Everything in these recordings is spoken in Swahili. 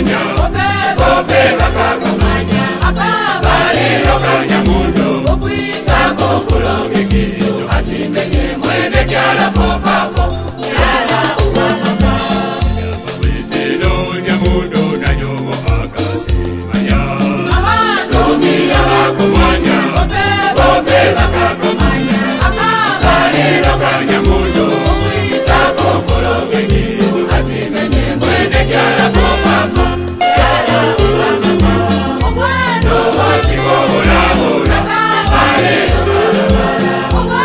bakakomanya bobe bakakomanya baliro kanyamundo sako kulongekizo asimenye mwene kyala popapo kyala ubamaka witino nyamundo nanyomo akasimanya tomi abakomanya bobe bakakomanya baliro kanyamundo sako kulongekizo asimenye mwene kyala popapo kyala ubamaka Nobosikobola-bola, balero balabala.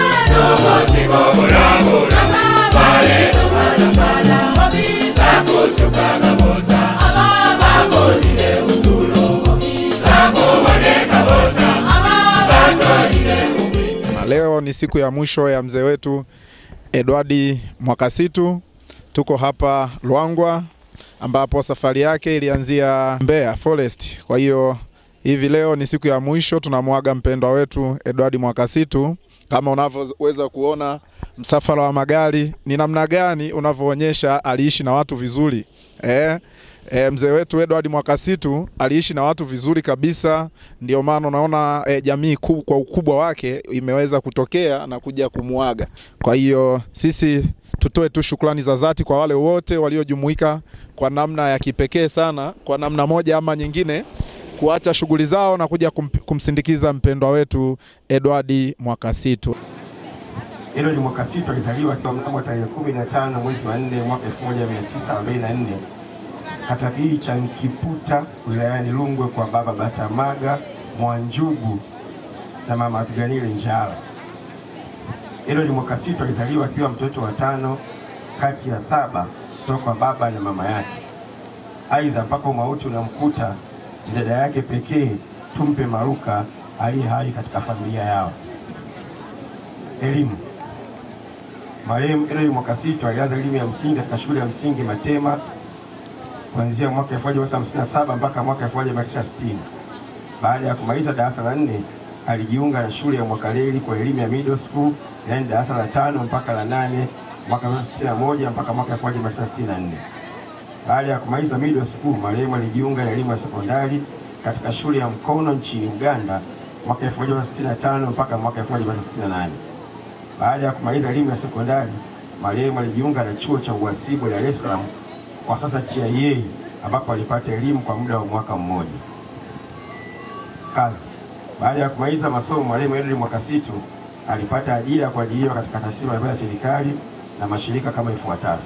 Nobosikobola-bola, balero balabala. Sakusukaga bosa, bakolile utulo. Sakoboneka bosa, batolile Na leo ni siku ya mwisho ya mzee wetu Edwardi Mwakasitu. Tuko hapa Lwangwa ambapo safari yake ilianzia Mbeya Forest. Kwa hiyo hivi leo ni siku ya mwisho, tunamwaga mpendwa wetu Edwardi Mwakasitu. Kama unavyoweza kuona msafara wa magari ni namna gani unavyoonyesha aliishi na watu vizuri eh? E, mzee wetu Edward Mwakasitu aliishi na watu vizuri kabisa, ndio maana unaona e, jamii ku, kwa ukubwa wake imeweza kutokea na kuja kumuaga. Kwa hiyo sisi tutoe tu shukrani za dhati kwa wale wote waliojumuika kwa namna ya kipekee sana, kwa namna moja ama nyingine kuacha shughuli zao na kuja kum, kumsindikiza mpendwa wetu Edward Mwakasitu. Edward Mwakasitu alizaliwa mnamo tarehe 15 mwezi wa 4 mwaka 1944 katika kijiji cha Nkiputa wilayani Rungwe kwa baba Batamaga Mwanjugu na mama Apiganile Njala. Edward Mwakasitu alizaliwa akiwa mtoto wa tano kati ya saba kutoka kwa baba na mama yake. Aidha, mpaka umauti unamkuta ni dada yake pekee Tumpe Maruka aliye hai katika familia yao. Elimu. Marehemu Edward Mwakasitu alianza elimu ya msingi katika shule ya msingi Matema kuanzia mwaka 1957 mpaka mwaka 1960. Baada ya kumaliza darasa la nne, alijiunga na shule ya Mwakaleli kwa elimu ya middle school, yaani darasa la tano mpaka la nane mwaka 1961 mpaka mwaka 1964. Baada ya kumaliza middle school, marehemu alijiunga na elimu ya sekondari katika shule ya Mkono nchini Uganda mwaka 1965 mpaka mwaka 1968. Baada ya kumaliza elimu ya sekondari, marehemu alijiunga na chuo cha uhasibu Dar es Salaam, kwa sasa TIA, ambapo alipata elimu kwa muda wa mwaka mmoja. Kazi. Baada ya kumaliza masomo, marehemu Edward Mwakasitu alipata ajira ya kuajiriwa katika taasisi mbalimbali ya serikali na mashirika kama ifuatavyo.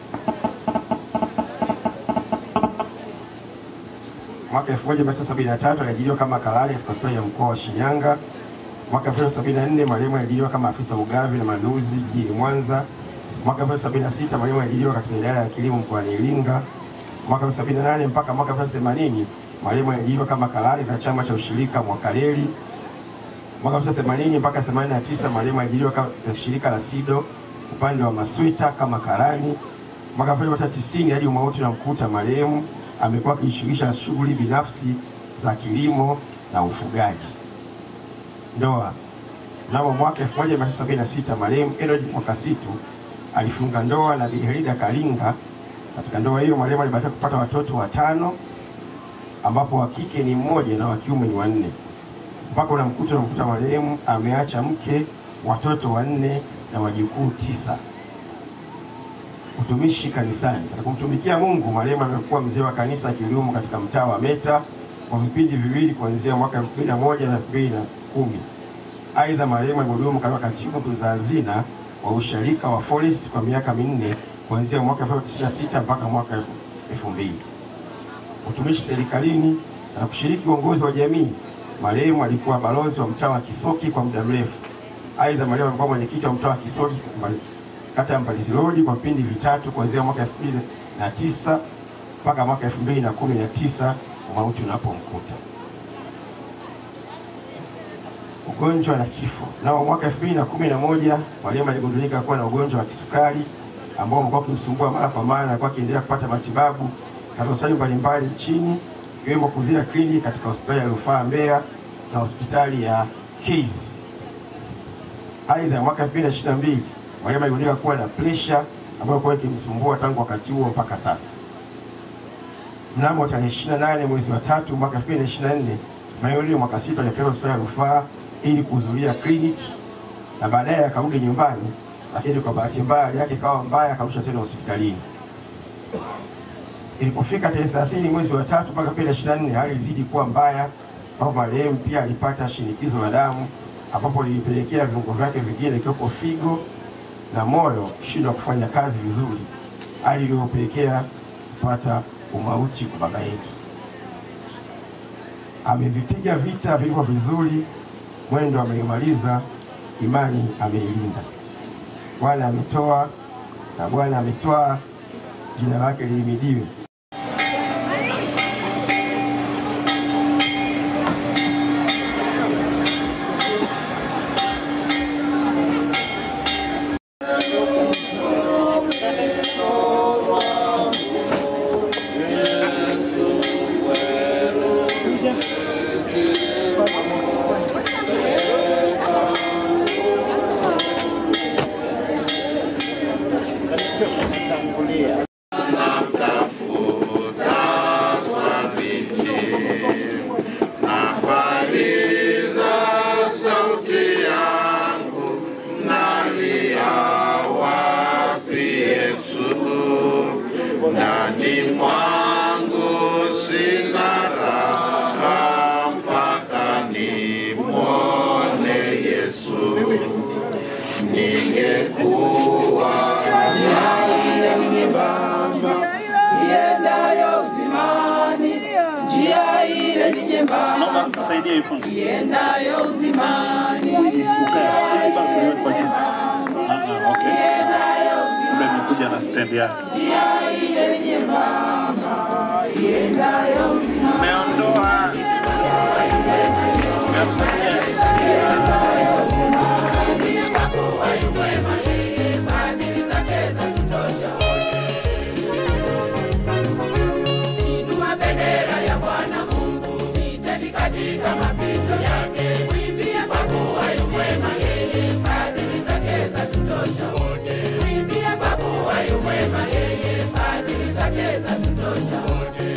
Mwaka 1973 aliajiriwa kama kalali katika hospitali ya mkoa wa Shinyanga. Mwaka 1974 marehemu aliajiriwa kama afisa ugavi na manunuzi jijini Mwanza. Mwaka 1976 marehemu aliajiriwa katika idara ya kilimo mkoani Iringa. Mwaka 1978 mpaka mwaka 1980 marehemu aliajiriwa kama kalali katika chama cha ushirika Mwakaleli. Mwaka 1980 mpaka 89 marehemu aliajiriwa katika shirika la SIDO upande wa Maswita kama karani. Mwaka 1990 hadi umauti unamkuta marehemu amekuwa akijishughulisha na shughuli binafsi za kilimo na ufugaji. Ndoa. Mnamo mwaka 1976 marehemu Edward Mwakasitu alifunga ndoa na Bi Helida Kalinga. Katika ndoa hiyo marehemu alibahatika kupata watoto watano ambapo wa kike ni mmoja na wa kiume ni wanne. Mpaka unamkuta unamkuta marehemu ameacha mke, watoto wanne na wajukuu tisa. Utumishi kanisani. Katika kumtumikia Mungu, marehemu amekuwa mzee wa kanisa akihudumu katika mtaa wa Meta kwa vipindi viwili kuanzia mwaka 2001 na 2010. Aidha, marehemu alihudumu kama katibu tunza hazina wa usharika wa Forest kwa miaka minne kuanzia mwaka 1996 mpaka mwaka 2000. Utumishi serikalini na kushiriki uongozi wa jamii. Marehemu alikuwa balozi wa mtaa wa Kisoki kwa muda mrefu. Aidha, marehemu alikuwa mwenyekiti wa mtaa wa Kisoki kata ya Mbalizi Road kwa vipindi vitatu kuanzia mwaka 2009 mpaka mwaka 2019 mauti unapomkuta. Ugonjwa na kifo. Nao mwaka 2011 marehemu aligundulika kuwa na ugonjwa wa kisukari ambao umekuwa ukimsumbua mara kwa mara na alikuwa akiendelea kupata matibabu katika hospitali mbalimbali nchini ikiwemo Kudhira Clinic katika hospitali ya rufaa Mbeya na hospitali ya Case. Aidha, mwaka 2022 marehemu aligundulika kuwa na presha ambayo ilikuwa ikimsumbua tangu wakati huo mpaka sasa. mnamo tarehe 28 mwezi wa tatu mwaka 2024 Mayolio mwaka sita alipewa hospitali ya rufaa ili kuhudhuria kliniki na baadaye akarudi nyumbani, lakini kwa bahati mbaya hali yake ikawa mbaya, akarusha tena hospitalini. Ilipofika tarehe 30 mwezi wa tatu mpaka 2024 hali ilizidi kuwa mbaya, ambapo marehemu pia alipata shinikizo la damu ambapo lilipelekea viungo vyake vingine ikiwepo figo na moyo kushindwa kufanya kazi vizuri, hali iliyopelekea kupata umauti kwa baba yetu. Amevipiga vita vilivyo vizuri, mwendo ameimaliza, imani ameilinda. Bwana ametoa na Bwana ametwaa, jina lake lihimidiwe. Napaliza sauti yangu, nalia wapi Yesu? Ndani mwangu sina raha mpaka nimwone Yesu. Ningekuwa iendayo uzimani, njia ile ni nyembamba Naomba msaidie hii fundi. iendayo uzimani, Ukae. Hapa tuliweke kwa jina. Ah, ah, okay. iendayo Kumbe imekuja na stand yake. njia ile ni nyembamba, iendayo uzimani. Umeondoa. Inua bendera ya Bwana Mungu, iteni katika mapito yake. Mwimbie kwa kuwa yu mwema yeye, fadhili zake zatutosha wote. Mwimbie kwa kuwa yu mwema yeye, fadhili zake zatutosha wote.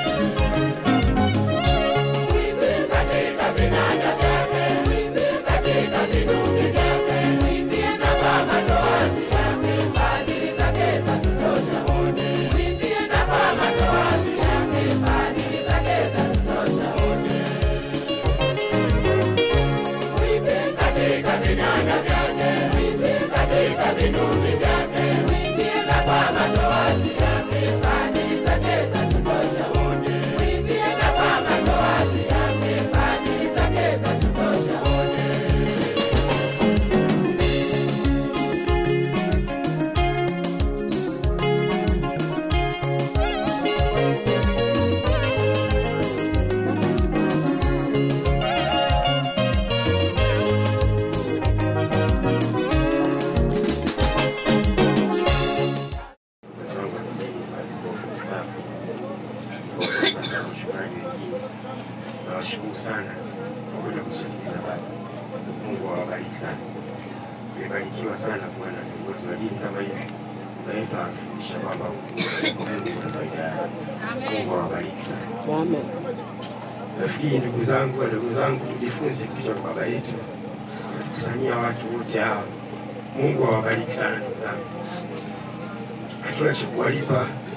Mwimbie katika vinanda vyake, mwimbie katika vinubi vyake, mwimbie na kwa matoazi yake, fadhili zake zatutosha wote. Mwimbie na kwa matoazi yake, fadhili zake zatutosha wote. Mwimbie katika vinanda vyake, mwimbie katika vinubi vyake, mwimbie na kwa matoazi yake, fadhili zake zatutosha wote. Mwimbie na kwa matoazi yake, fadhili zake zatutosha wote. Nawashukuru sana kwa kuja kushiriki habari. Mungu awabariki sana. Tumebarikiwa sana kuwa na viongozi wa dini kama hivi. Tunaitwa anafundisha kwamba Mungu kuna faida yake. Mungu awabariki sana. Nafikiri ndugu zangu, ndugu zangu, tujifunze kutoka kwa baba yetu, tukusanyia watu wote hawa. Mungu awabariki sana ndugu zangu. Hatuna cha kuwalipa,